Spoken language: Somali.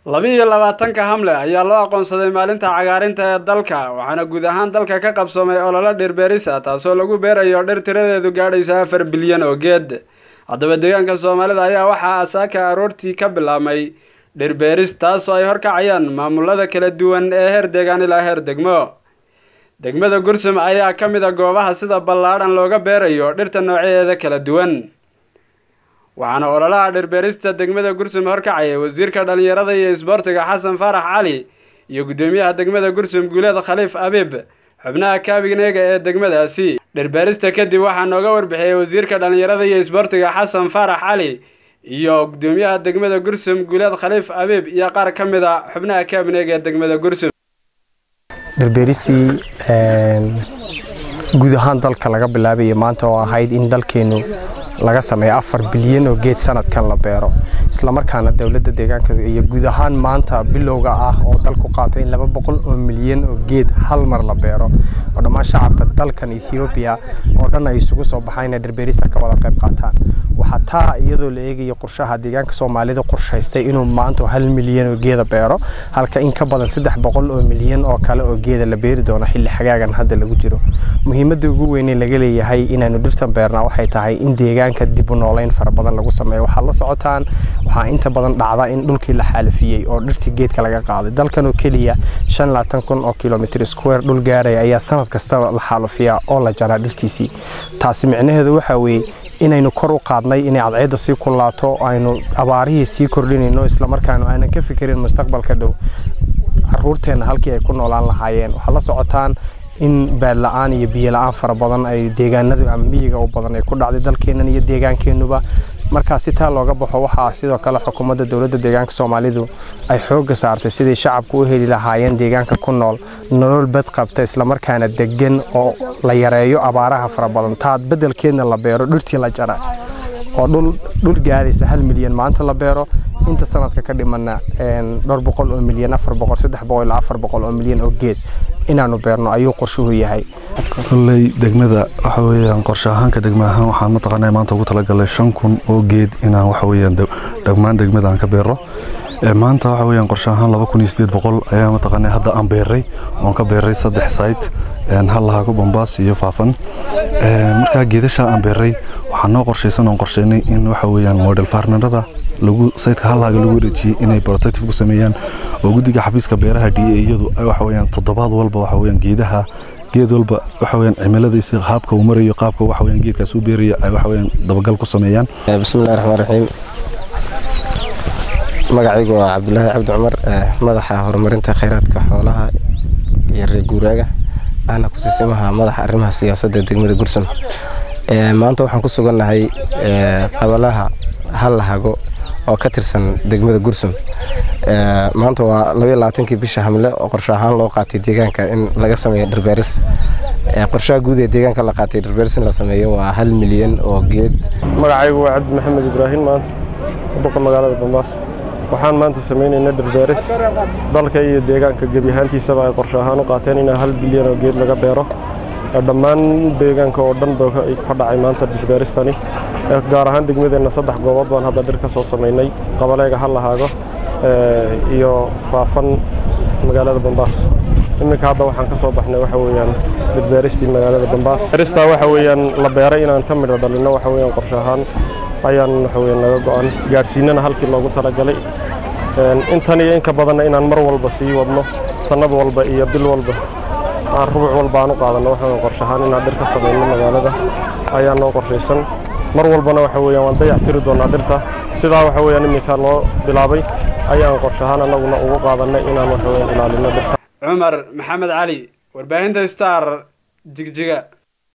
laba-iyo labaatanka hamle ayaa loo aqoonsaday maalinta cagaarinta ee dalka waxaana guud ahaan dalka ka qabsamay ololo dhirbeeris ah taasoo lagu beerayo dhir tiradeedu gaadhaysa afar bilyan oo geed haddaba deegaanka soomaalida ayaa waxaa asaaka aroortii ka bilaabmay dhirbeeris taasoo ay horkacayaan maamulada kala duwan ee heer deegaan ilaa heer degmo degmada gursum ayaa ka mid a goobaha sida ballaadhan looga beerayo dhirta noocyadeeda kala duwan waxaana ololaha dhirbeerista degmada gursum horkacaya wasiirka dhallinyarada iyo isboortiga xasan faarax cali iyo guddoomiyaha degmada gursum guuleed khaliif abiib xubnaha kaabigneega ee degmadaasi dhirbeerista kadib waxaa nooga warbixiyey wasiirka dhallinyarada iyo isboortiga xasan faarax cali iyo guddoomiyaha degmada gursum guuleed khaliif abiib iyo qaar ka mid a xubnaha kaabigneega ee degmada gursum dhirbeeristii guud ahaan dalka laga bilaabaya maanta oo ahayd in dalkeennu laga sameeyo afar bilyan oo geed sanadkan la beero islamarkaana dowladda deegaanka iyo guud ahaan maanta bilowga ah oo dalku qaatay in laba boqol oo milyan oo geed hal mar la beero oo dhammaan shacabka dalkan ethoobiya oo dhan ay isugu soo baxaan inay dhirbeerista ka wada qayb qaataan waxaa taa iyadoo la eegayo qorshaha deegaanka soomaalida qorshaystay inuu maanta hal milyan oo geeda beero halka in ka badan saddex boqol oo milyan oo kale oo geeda la beeri doono xilli xagaagan hadda lagu jiro muhiimadda ugu weynee laga leeyahay inaanu dhirtan beernaa waxay tahay in deegaanka dib u nooleyn fara badan lagu sameeyo waxaad la socotaan waxaa inta badan dhacda in dhulkii la xaalifiyey oo dhirtii geedka laga qaaday dalkan oo keliya shan labaatan kun oo kilomitr square dhul gaaraya ayaa sanad kastaba la xaalifiyaa oo la jaraa dhirtiisii taasi micnaheedu waxaa weeye inaynu kor u qaadnay inay cadceedda sii kulaato aynu abaarihii sii kordhinayno islamarkaanu aanan ka fikirin mustaqbalka dhow caruurteenna halkii ay ku noolaan lahaayeen waxaad la socotaan in baadla-aan iyo biyo la-aan fara badan ay deegaanadu ama miyiga u badan ay ku dhacday dalkeennan iyo deegaankeennuba markaa si taa looga baxo waxaa sidoo kale xukuumadda dowladda deegaanka soomaalidu ay xoogga saartay sidai shacabku u heli lahaayeen deegaanka ku nool nolol bad qabta islamarkaana degan oo la yareeyo abaaraha fara badan taa beddelkeedna la beero dhirtii la jara oo dhul gaadaysa hal milyan maanta la beero inta sanadka ka dhimana dhowr boqol oo milyan afar boqol saddex boqol ilaa afar boqol oo milyan oo geed inaanu beerno ayuu qorshuhu yahay kolley degmada waxa weeyaan qorshe ahaanka degma ahaan waxaan mataqaanaa maanta ugu talagalay shan kun oo geed inaan waxa weeyaan dhammaan degmada aan ka beero maanta waxa weeyaan qorshe ahaan laba kun iyo siddeed boqol ayaa mataqaanaa hadda aan beeray oon ka beeray saddex site hal lahaago bombaas iyo faafan markaa geedashaa aan beeray waxaa noo qorshaysan oon qorsheynay in waxa weeyaan model farmerada lagu sayidka hallaaga lagu wareejiyey inay protective ku sameeyaan oo guddiga xafiiska beeraha d a iyadu waxa weeyaan toddobaad walba waxa weeyaan geedaha geed walba waxa weeyaan cimiladiisa qaabka uu marayo qaabka waxa weeyaan geedkaas uu beerayo ay waxa weeyaan dabagal ku sameeyaan bismillahi raxmaan raxiim magacaygu waa cabdulaahi cabdi cumar madaxa horumarinta khayraadka xoolaha iyo reer guuraaga ahna kusiisimaha madaxa arrimaha siyaasadda degmada gursun maanta waxaan ku sugannahay qabalaha hal lahago oo ka tirsan degmada gursum maanta waa labaiyo labaatankii bisha hamle oo qorshe ahaan loo qaatay deegaanka in laga sameeyo dhirbeeris qorshaha guud ee deegaanka la qaatay dhirbeeris in la sameeyo waa hal milyan oo geed magacaygu waa cabdi maxamed ibraahim maanta boqol magaalada bambaas waxaan maanta samaynaynaa dhirbeeris dalka iyo deegaanka gebi ahaantiisaba ay qorshe ahaan u qaateen in hal bilyan oo geed laga beero dhammaan deegaanka oo dhan ba ka dhacay maanta dhirbeeristani gaar ahaan degmadeenna saddex goobood baan hadda dhir ka soo samaynay qabaleega hallahaago iyo faafan magaalada bambaas iminka hadda waxaan ka soo baxnay waxa weeyaan dhirbeeristii magaalada bambaas beeristaa waxa weeyaan la beeray inaan ka midho dhalinno waxa weeyaan qorshe ahaan ayaan waxa weeyaan naga go-an gaadhsiinana halkii loogu talagalay intan iyo inka badanna inaan mar walba sii wadno sannad walba iyo bil walba aan rubuc walba aan u qaadanno waxaan qorshe ahaan inaan dhir ka samayno magaalada ayaa noo qorshaysan mar walbana waxa weeyaan waan dayac tiri doonaa dhirta sidaa waxa weeyaan iminka loo bilaabay ayaan qorshe ahaan annaguna ugu qaadannay inaan waxa weeyaan ilaalino dhirta cumar maxamed cali warbaahinta star jigjiga